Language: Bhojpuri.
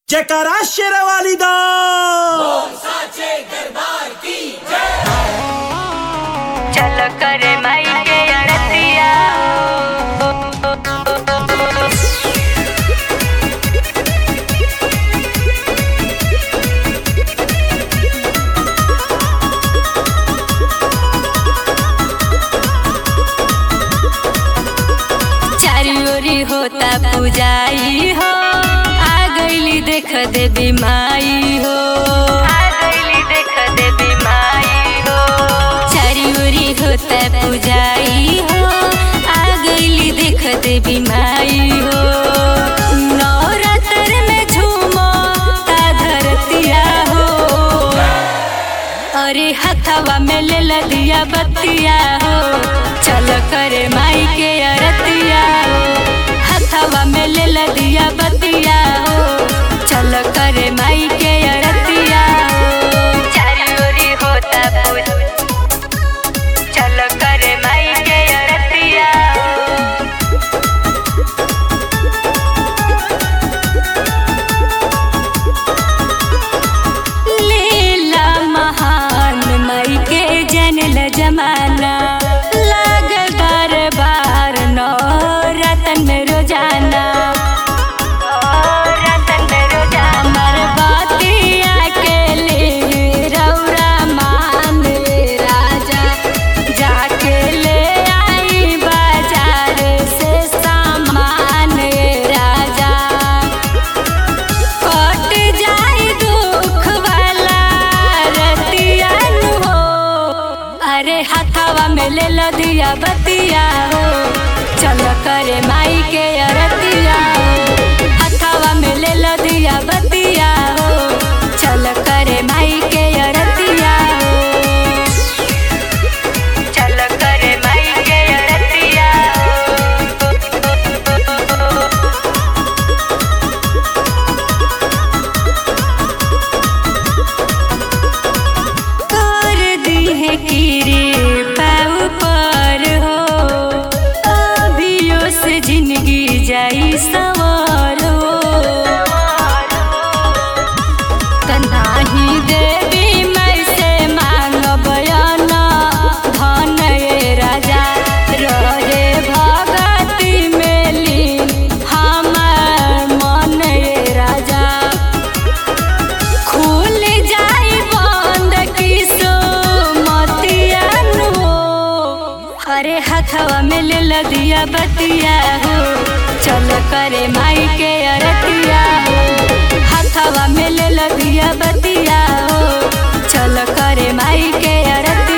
जयकारा शेरवाली दा चल करे माई के अड़तिया चारी ओरी होता पुजाई हो आ गईली देख देवी माई हो आ गईली देख देवी माई हो चारी ओरी होता पुजाई हो आ गईली देख देवी माई हो नवरात्र में झूमो ता धरतिया हो अरे हथवा में ले ल दिया बत्तिया हो चल करे माई के अरतिया हो हथवा में ले ल दिया बत्तिया हो चल करे माई के अरतिया हो चारी ओरी होता पूज चल करे माई के अरतिया हो लीला महान मई के जनल जमाना लागल दरबार नौ रतन रोजाना रतन रोजाना हमर बतिया के लिए रौरा मान राजा जाके ले आई बाजार से सामान राजा कट जाई दुख वाला रतिया नु हो अरे हथवा में ले लो दिया बतिया हो चल करे माई के अरतिया हो हथवा में ले लो दिया बतिया हो चल करे माई के अरतिया हो चल करे माई के अरतिया हो कर दी है कीरे पाव पर हो अभियो से जिंदगी जाई सवार हो तनाही देवी मैं से मांग बयाना धन ये राजा रहे भगति में लीन हमार मन ये राजा खुल जाई बंद किसो मतिया नु अरे हथवा में ले ल दिया बतिया हो चल करे माई के अरतिया हो हथवा में ले ल दिया बतिया हो चल करे माई के अरतिया